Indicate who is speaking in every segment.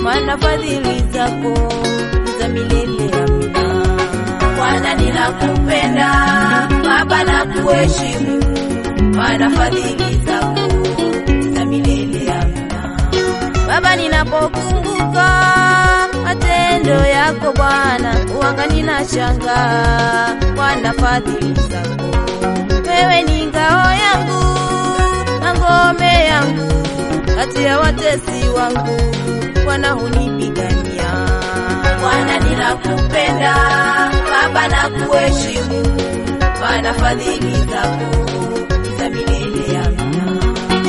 Speaker 1: maana fadhili zako ni za milele. Amina.
Speaker 2: Bwana ninakupenda, Baba nakuheshimu, maana fadhili zako ni za milele. Amina.
Speaker 1: Baba, ninapokumbuka matendo yako Bwana, uwanga ninashangaa. Bwana, fadhili zako, wewe ni ngao yangu na ngome yangu, kati ya watesi wangu Bwana hunipigania.
Speaker 2: Bwana ninakupenda, Baba nakuheshimu, maana fadhili zako ni za milele. Amina.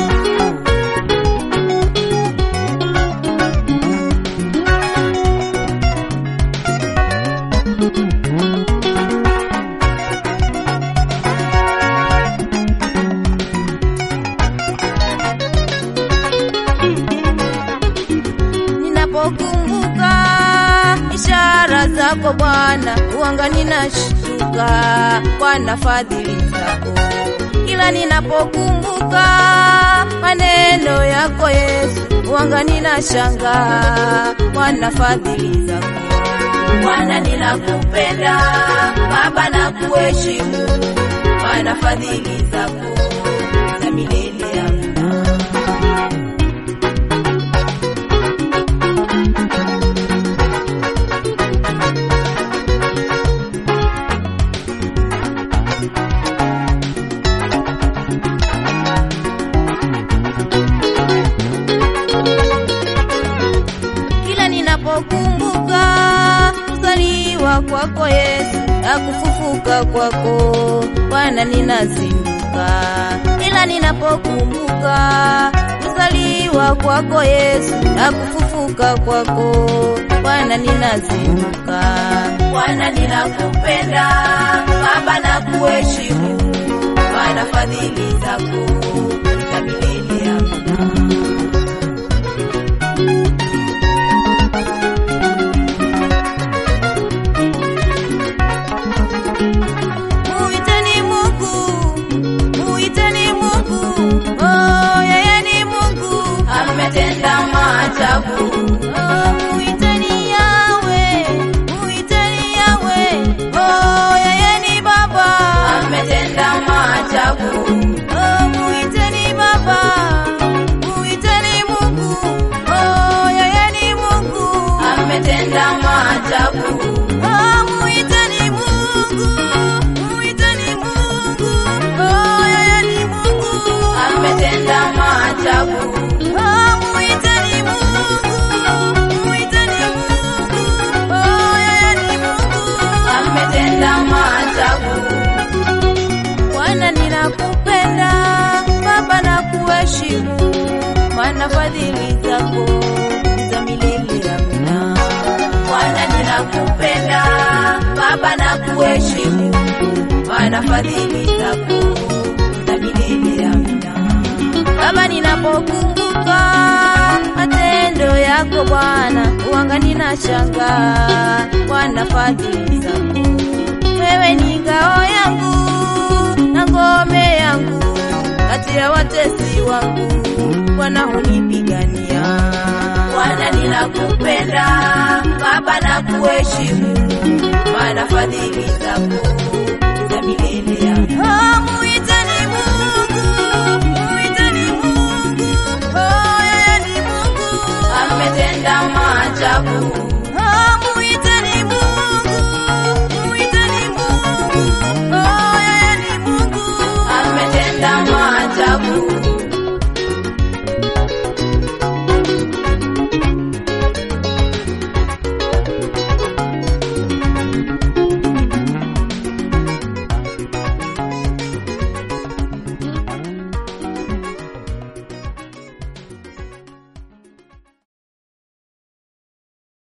Speaker 1: Ninapokumbuka ishara zako Bwana, uwanga ninashtuka. Bwana, fadhili zako kila ninapokumbuka maneno yako Yesu, uwanga ninashangaa. Bwana, fadhili zako
Speaker 2: Bwana ninakupenda, Baba nakuheshimu, maana fadhili zako ni za milele. Amina.
Speaker 1: kila ninapokumbuka kuzaliwa kwako Yesu na kufufuka kwako Bwana, ninazinduka. Kila ninapokumbuka kuzaliwa kwako Yesu na kufufuka kwako Bwana, ninazinduka.
Speaker 2: Bwana ninakupenda, Baba nakuheshimu, maana fadhili zako ni za milele. Amina.
Speaker 1: Muiteni Mungu, muiteni Mungu, oh, yeye ni Mungu.
Speaker 2: Ametenda maajabu,
Speaker 1: Oh, muiteni Yawe, muiteni Yawe, oh, yeye ni Baba.
Speaker 2: ametenda maajabu,
Speaker 1: Oh, muiteni Baba, muiteni Mungu, oh, yeye ni Mungu.
Speaker 2: ametenda maajabu,
Speaker 1: Oh, muiteni Mungu, muiteni Mungu, oh, yeye ni Mungu.
Speaker 2: ametenda maajabu,
Speaker 1: Oh, muiteni Mungu, muiteni Mungu, oh, yeye ni Mungu.
Speaker 2: ametenda maajabu.
Speaker 1: Bwana ninakupenda, Baba nakuheshimu, maana fadhili zako ni za milele. Amina.
Speaker 2: Bwana ninakupenda, Baba nakuheshimu, maana fadhili zako ni za milele. Amina.
Speaker 1: Baba, ninapokumbuka matendo yako Bwana, uwanga ninashangaa. Bwana, fadhili zako, wewe ni ngao yangu na ngome yangu, kati ya watesi wangu Bwana hunipigania.
Speaker 2: Bwana ninakupenda, Baba nakuheshimu, maana fadhili zako ni za milele.